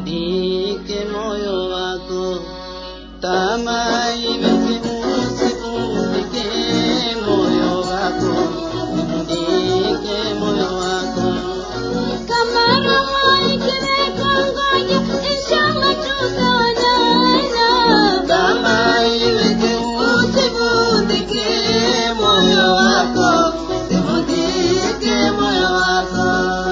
sivundike moyo wako, tamaa iweke usivundike moyo wako, sivundike moyo wako. Kama roho ikiwekwa ngoja, inshallah tutaonana. Tamaa iweke usivundike moyo wako, sivundike moyo wako.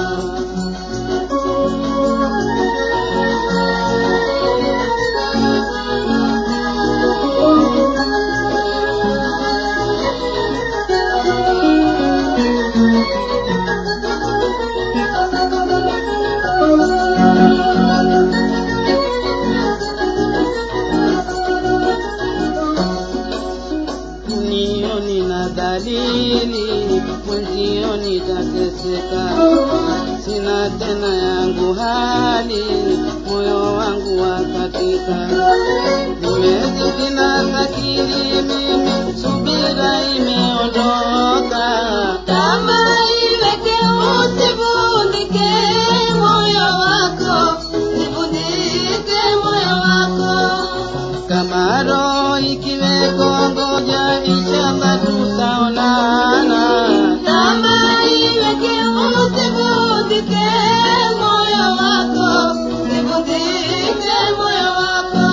Unioni na dalili mwenzio nitateseka, sina tena yangu hali, moyo wangu wakatika, nimezidi na zakili mimi, subira imeondoka, Tamaa iweke usivundike moyo wako, sivundike moyo wako. kama roho ikiweko ngoja, inshallah tutaonana. Tamaa iweke usivundike moyo wako, sivundike moyo wako.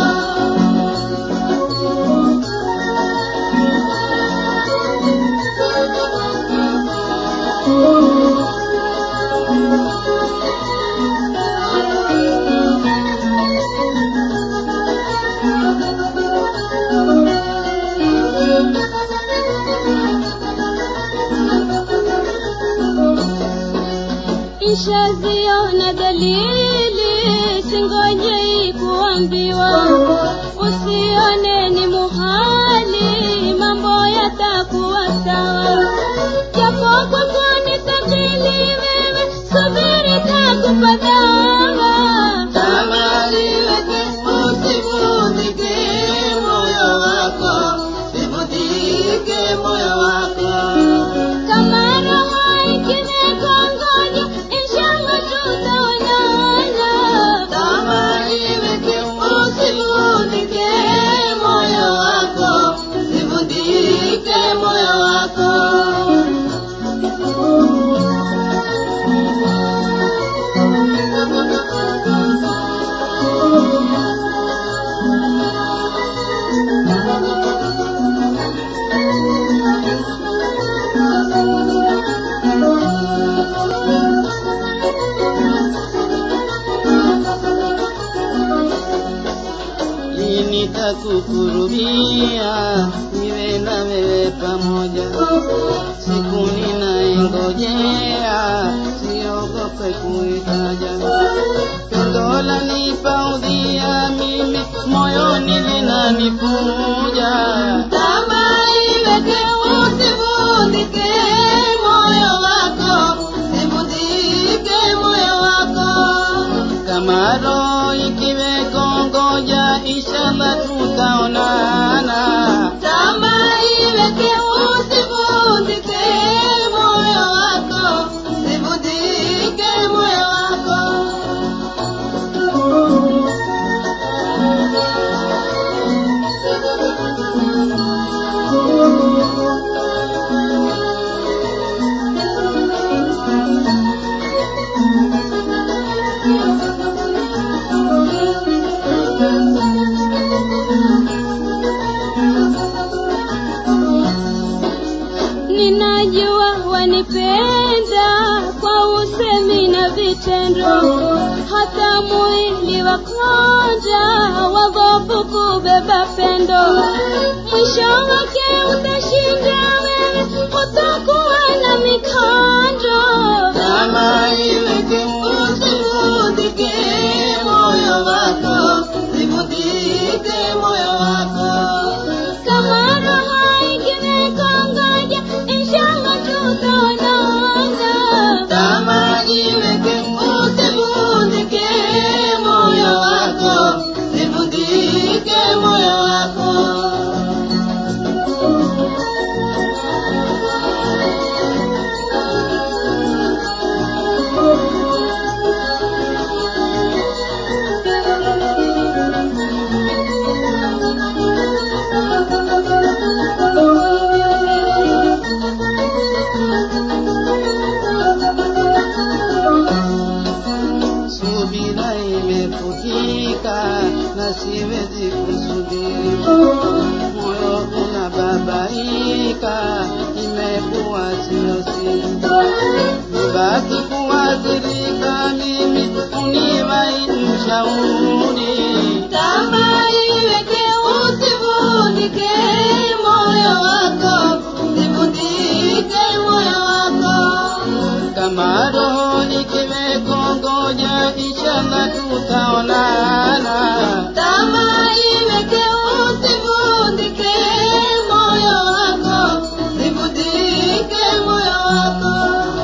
Nishaziona dalili, singoje kuambiwa. Usione ni muhali, mambo yatakuwa sawa. Japo kwako ni thaqili, wewe subiri, takupa dawa. Tamaa iweke usivundike moyo wako, sivundike moyo wako. Kama roho ikiwekwa ngoja, inshallah tutaonana. Tamaa iweke usivundike moyo wako, sivundike moyo wako. Lini takukurubia niwe na wewe pamoja, siku ninaingojea, siogope kuitaja. Pendo lanipa udhia mimi, moyoni linanifuja. Tamaa iweke usivundike moyo wako, sivundike moyo wako. Kama roho ikiweko ngoja, inshallah tutaonana. Tamaa iweke usivundike moyo wako, sivundike moyo wako. Ninajua wanipenda kwa usemi na vitendo, hata mwili wakonja wadhofu kubeba pendo. Mwisho wake utashinda wewe, utakuwa na mikando. Tamaa iweke usivundike moyo wako, sivundike moyo wako. Kama roho ikiwekwa ngoja, inshallah tutaonana. Tamaa iweke usivundike moyo wako, sivundike moyo wako. utafutika na siwezi kusubiri. Moyo unababaika, imekuwa sio siri. Basi kuathirika mimi, uniwai mshauri Kama iweke usivundike moyo wako, usivundike moyo wako. kama roho ikimekongoja, inshallah tutaonana. Kama iweke usivundike moyo wako, usivundike moyo wako.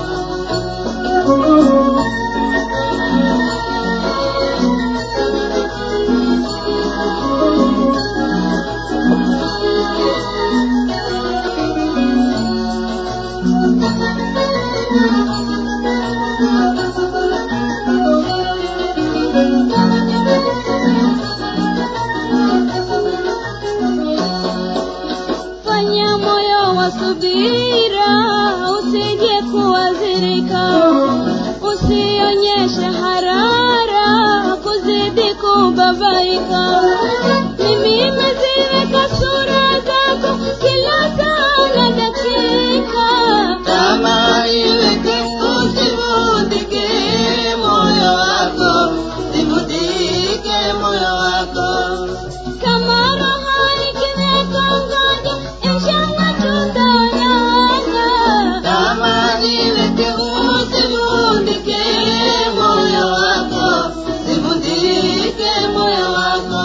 Fanya moyo wa subira, usije kuadhirika, usionyeshe harara, kuzidi kubabaika. Mimi nimeziweka sura zako kila saa na dakika. Kama iweke usivundike moyo wako, sivundike moyo wako. Kama roho ikimekongoja, inshallah tutaonana. Kama iweke usivundike moyo wako, sivundike moyo wako.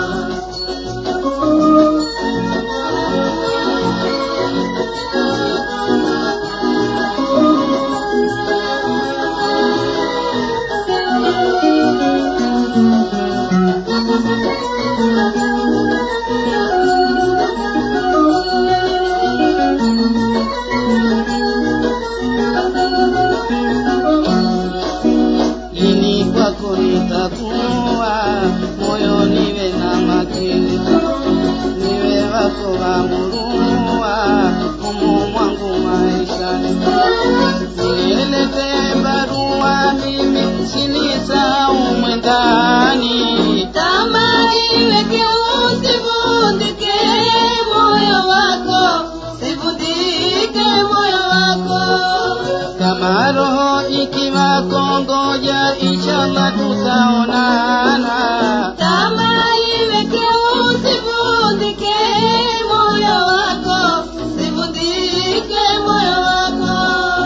Lini kwako nitakuwa, moyo niwe na makini, niwe wako wa murua, humu mwangu maishani. Niletee barua mimi, sinisahau mwendani. Kama iweke usivundike moyo wako, sivundike moyo wako. Kama roho ikiwa kongoja, inshallah tutaonana. Kama iweke usivundike moyo wako, sivundike moyo wako.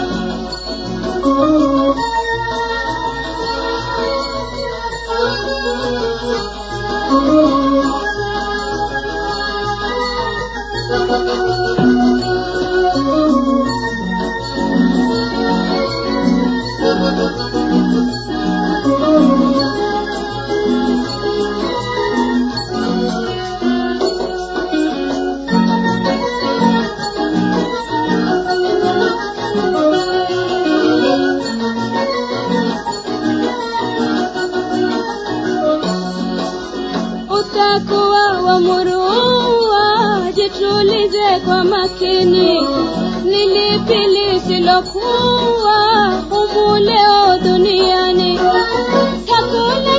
utakuwa wa murua, jitulize kwa makini, ni lipi lisilokuwa humu leo duniani. Hakuna